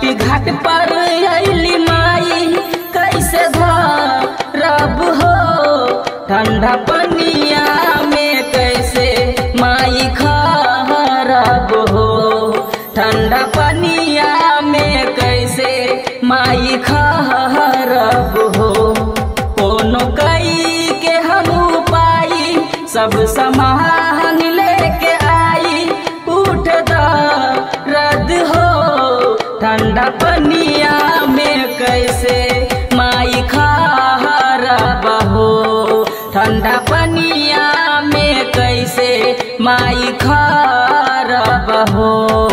छठी घाट पर अली माई कैसे धरब हो ठंडा पनिया में कैसे माई खरब हो ठंडा पनिया में कैसे माई खरब हो कोनो कई के हम पाई सब समान लेके आई उठ रद हो ठंडा पनिया में कैसे माई खरब हो ठंडा पनिया में कैसे माई खरब हो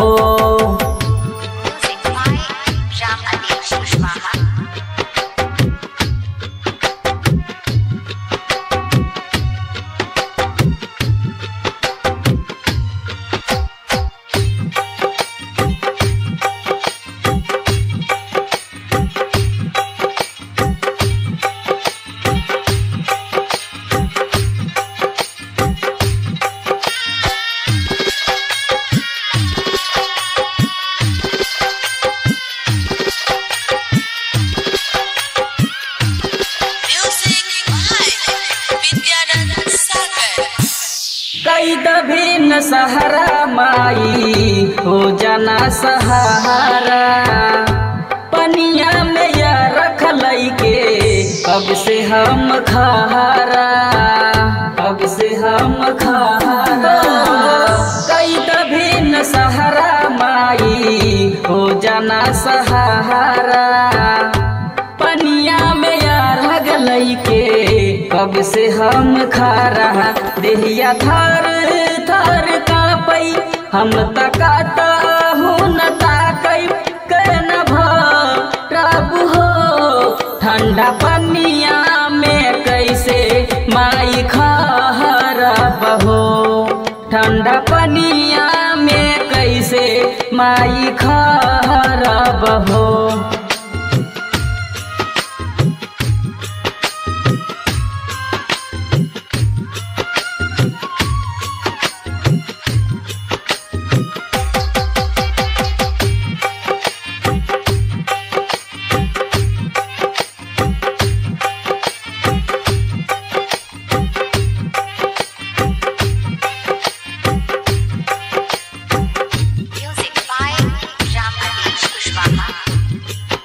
Music by Ram Adish Kushwaha. Music by Vidyanand Sagar. कई दभिन सहारा माई हो जाना सहारा पनिया में या रख के कब से हम खारा कब से हम खारा कई दभिन सहारा माई हो जाना सहारा पनिया में यार गलई के कब से हम खा रहा देहिया थर थर कापई हम तकाता हूँ न ताकई कन भरब हो ठंडा पनिया में कैसे माई खरब हो ठंडा पनिया में कैसे माई खरब हो Music by Ram Adish Kushwaha.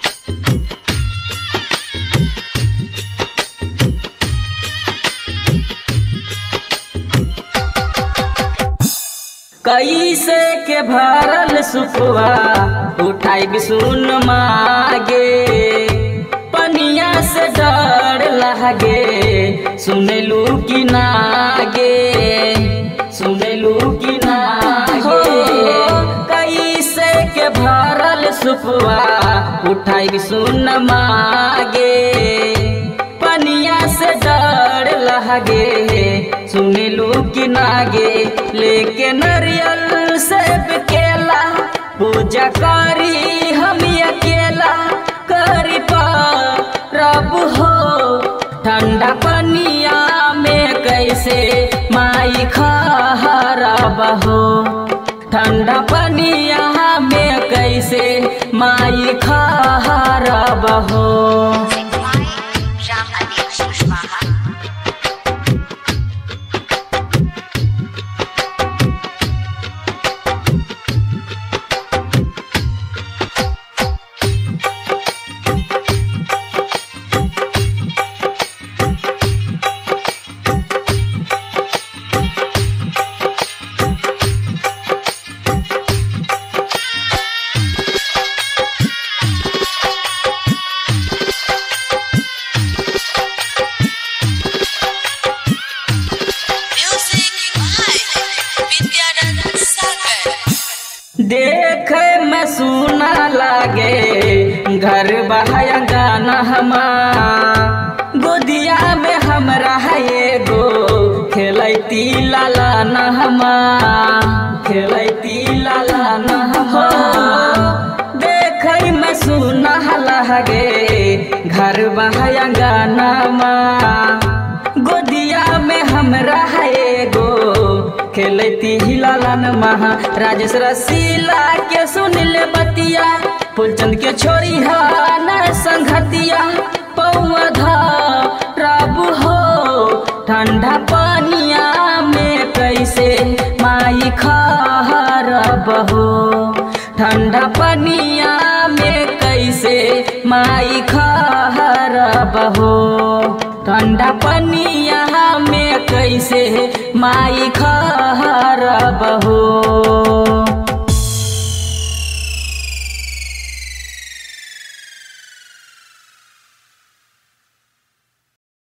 कैसे के भरल सुखवा उठाई सुन मागे पनिया से डर लागे सुनलू कि नागे सुनलू कि नागे कैसे के भरल सुखवा उठाई सुन मागे पनिया से डर लगे सुनलू कि नागे लेके नरियल से केला पूजा करी हम अकेला करी रब हो ठंडा पनिया में कैसे माई खरब हो ठंडा पनिया में कैसे माई खरब हो Music by Ram Adish Kushwaha. Music by Vidyanand Sagar. देख में सुना लागे घर बहाया गाना हमा गोदिया में हमरा है एगो खेलती लाला नहमा खेलती लाला नहमा देख में सुना लागे घर बहाया गाना गोदिया में हमरा है एगो खेलती हिलालन महा राजेश रसीला के सुन ले बतिया फूलचंद के छोरी न संघतिया पौधा रब हो ठंडा पानिया में कैसे माई खरब हो ठंडा पानिया में कैसे माई खरब हो ठंडा पानिया में कैसे माई खरब हो